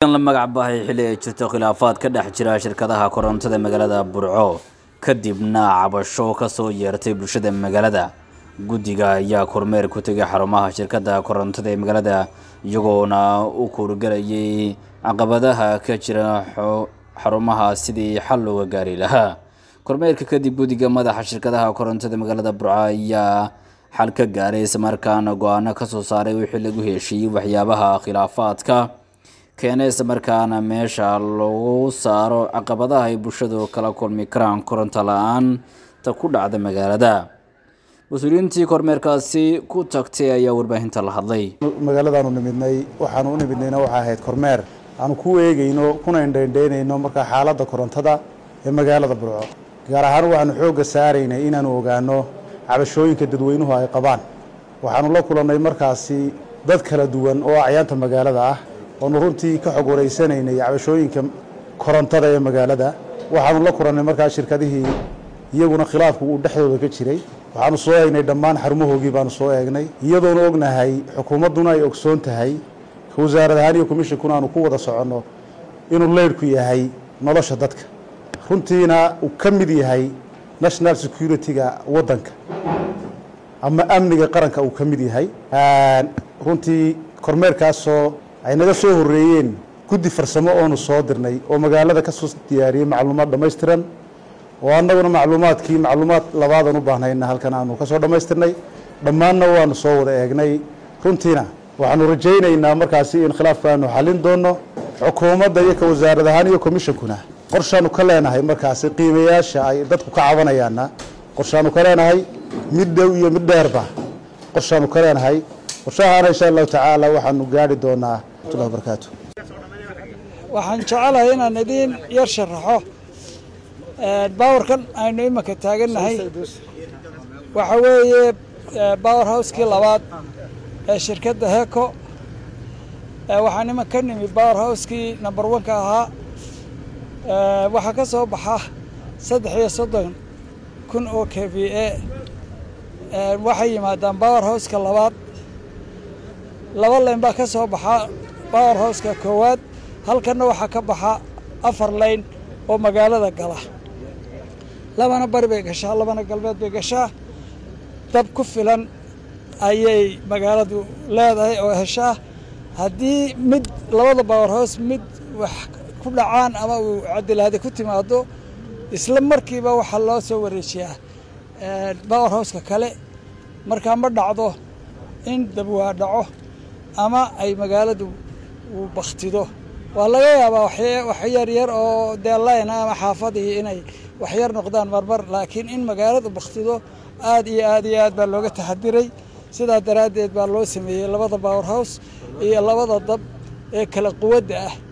la magac bahay xilli ay jirto khilaafaad ka dhex jira shirkadaha korontada magaalada burco kadibna cabasho kasoo yeertay bulshada magaalada guddiga ayaa kormeer ku tegay xarumaha shirkada korontada ee magaalada iyagoona u kuurgalayay caqabadaha ka jira xarumaha sidii xal looga gaari lahaa kormeerka kadib guddiga madaxa shirkadaha korontada magaalada burco ayaa xal ka gaaray islamarkaana go-aano kasoo saaray wixii lagu heshiiyey waxyaabaha khilaafaadka keena islamarkaana meesha lagu saaro caqabadaha ay bulshadu kala kulmi karaan koronto la-aanta ku dhacda magaalada mas-uuliyiintii kormeerkaasi ku tagtay ayaa warbaahinta la hadlay magaaladaanu nimidnay waxaanu u nimidnayna waxaa ahayd kormeer aanu ku eegeyno kuna indhaindhaynayno markaa xaaladda korontada ee magaalada burco gaar ahaan waxaanu xoogga saaraynay inaanu ogaano cabashooyinka dadweynuhu ay qabaan waxaanu la kulannay markaasi dad kala duwan oo acyaanta magaalada ah oonu runtii ka xog wareysanaynay cabashooyinka korontada ee magaalada waxaanu la kulannay markaa shirkadihii iyaguna khilaafku uu dhexdooda ka jiray waxaanu soo eegnay dhammaan xarumahoogii baanu soo eegnay iyadoonu ognahay xukuumadduna ay ogsoon tahay wasaarad ahaan iyo commishonkuna aanu ku wada soconno inuu leyrhku yahay nolosha dadka runtiina uu ka mid yahay national security-ga waddanka ama amniga qaranka uu ka mid yahay runtii kormeerkaasoo ay naga soo horreeyeen guddi farsamo oonu soo dirnay oo magaalada ka soo diyaariyey macluumaad dhammaystiran oo annaguna macluumaadkii macluumaad labaadan u baahnayna halkan aanu ka soo dhammaystirnay dhammaanna waanu soo wada eegnay runtiina waxaanu rajaynaynaa markaasi in khilaafka aanu xallin doonno xukuumadda iyo ka wasaarad ahaan iyo commishonkuna qorshaanu ka leenahay markaasi qiimayaasha ay dadku ka cabanayaana qorshaanu ka leenahay mid dhow iyo mid dheerba qorshaanu ka leenahay qorshahaana insha allahu tacaala waxaanu gaari doonaa watullahi barakaatu waxaan jecelahay inaan idiin yar sharaxo bawarkan aynu imanka taagannahay waxa weeye bower housekii labaad ee shirkadda heko waxaan iman ka nimi bower housekii number one-ka ahaa waxaa ka soo baxa saddex iyo soddon kun oo k v a waxay yimaadaan bower houseka labaad laba layn baa ka soo baxa bower houseka koowaad halkanna waxaa ka baxa afar layn oo magaalada gala labana bari bay gashaa labana galbeed bay gashaa dab ku filan ayay magaaladu leedahay oo heshaa haddii mid labada bower house mid wax ku dhacaan ama uu cadilaadi ku timaado isla markiiba waxaa loo soo wareejiyaa bower houseka kale markaa ma dhacdo in dabwaa dhaco ama ay magaaladu uu baktido waa laga yaabaa wax yar yar oo dee layna ama xaafadii inay waxyar noqdaan marmar laakiin in magaaladu baktido aad iyo aad iyo aad baa looga taxadiray sidaa daraaddeed baa loo sameeyey labada bower house iyo labada dab ee kala quwadda ah